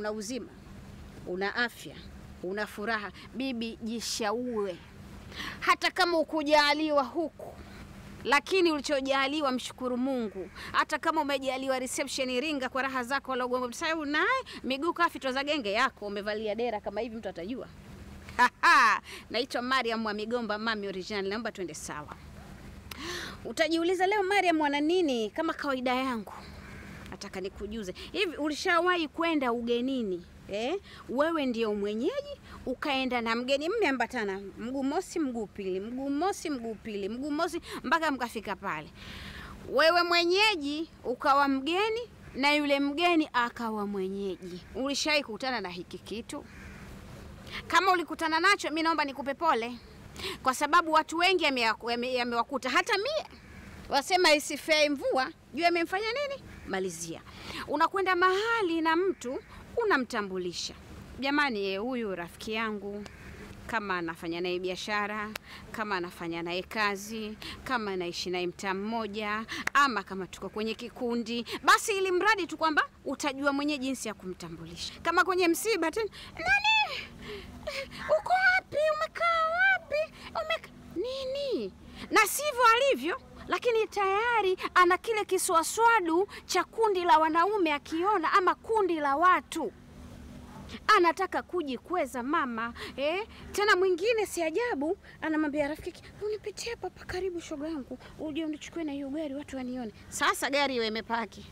una uzima, una afya, una furaha, bibi, jishaue. Hata kama ukujaliwa huku lakini ulichojaliwa mshukuru Mungu. Hata kama umejaliwa reception Iringa kwa raha zako, wala ugombo sababu naye miguu kafitwa za genge yako, umevalia dera kama hivi, mtu atajua. Naitwa Mariam wa Migomba, mami original. Naomba twende sawa. Utajiuliza leo Mariam wana nini? Kama kawaida yangu, nataka nikujuze hivi, ulishawahi kwenda ugenini eh? Wewe ndio mwenyeji ukaenda na mgeni, mmeambatana mguu mosi mguu pili, mguu mosi mguu pili, mguu mosi mpaka mkafika pale. Wewe mwenyeji ukawa mgeni na yule mgeni akawa mwenyeji. Ulishawahi kukutana na hiki kitu? Kama ulikutana nacho, mi naomba nikupe pole, kwa sababu watu wengi yamewakuta, yame, yame hata mie wasema isifei mvua juu amemfanya nini. Malizia, unakwenda mahali na mtu unamtambulisha, jamani, huyu rafiki yangu, kama anafanya naye biashara, kama anafanya naye kazi, kama anaishi naye mtaa mmoja, ama kama tuko kwenye kikundi, basi ili mradi tu kwamba utajua mwenyewe jinsi ya kumtambulisha. Kama kwenye msiba tena, nani, uko wapi? Umekaa wapi? Umeka nini? Na sivyo alivyo lakini tayari ana kile kiswaswadu cha kundi la wanaume, akiona ama kundi la watu anataka kujikweza mama eh. Tena mwingine si ajabu, anamwambia rafiki, unipitie hapa hapa karibu, shoga yangu, uje unichukue na hiyo gari watu wanione. Sasa gari hiyo imepaki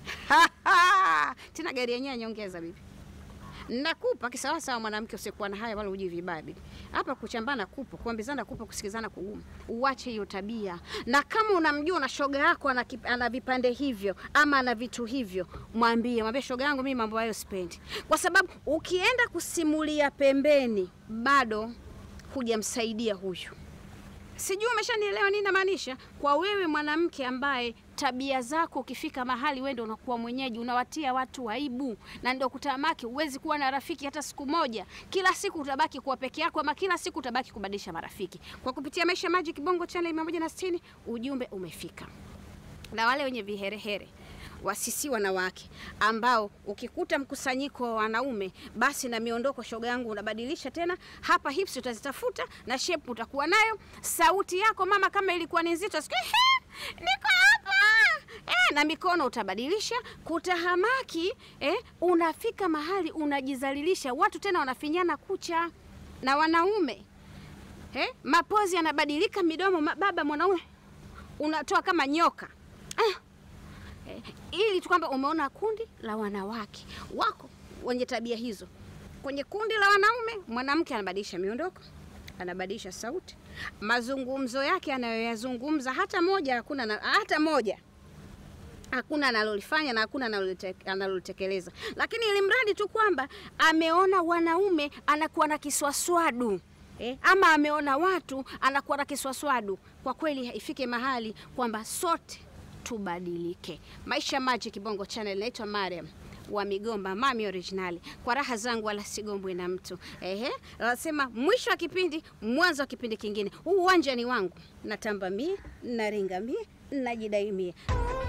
tena gari yenyewe nyongeza, bibi nakupa kisawasawa, mwanamke usikuwa na haya wala uji vibabi hapa. Kuchambana kupo, kuambizana kupo, kusikizana kugumu. Uache hiyo tabia, na kama unamjua na shoga yako ana, ana vipande hivyo ama ana vitu hivyo, mwambie mwambie, shoga yangu, mimi mambo hayo sipendi, kwa sababu ukienda kusimulia pembeni, bado hujamsaidia huyu. Sijui umeshanielewa nini namaanisha. Kwa wewe mwanamke ambaye tabia zako ukifika mahali wewe ndio unakuwa mwenyeji, unawatia watu aibu, na ndio kutamaki, huwezi kuwa na rafiki hata siku moja. Kila siku utabaki kuwa peke yako, ama kila siku utabaki kubadilisha marafiki. Kwa kupitia Maisha Magic Bongo Channel 160 ujumbe umefika, na wale wenye viherehere wasisi wanawake ambao ukikuta mkusanyiko wa wanaume basi na miondoko, shoga yangu, unabadilisha tena. Hapa hips utazitafuta na shape utakuwa nayo. Sauti yako mama, kama ilikuwa ni nzito, sikia niko hapa eh, na mikono utabadilisha. Kutahamaki eh, unafika mahali unajizalilisha, watu tena wanafinyana kucha na wanaume eh, mapozi yanabadilika, midomo baba mwanaume unatoa kama nyoka ah. Eh, ili tu kwamba umeona kundi la wanawake wako wenye tabia hizo. Kwenye kundi la wanaume, mwanamke anabadilisha miondoko, anabadilisha sauti, mazungumzo yake anayoyazungumza, hata moja hakuna na, hata moja hakuna analolifanya na hakuna analolitekeleza, lakini ili mradi tu kwamba ameona wanaume anakuwa na kiswaswadu eh, ama ameona watu anakuwa na kiswaswadu. Kwa kweli ifike mahali kwamba sote tubadilike. Maisha Magic Bongo Channel, naitwa Mariam wa Migomba, mami originali. Kwa raha zangu wala sigombwe na mtu. Ehe, nasema mwisho wa kipindi, mwanzo wa kipindi kingine. Huu uwanja ni wangu, natamba mie, naringa mie, najidai mie.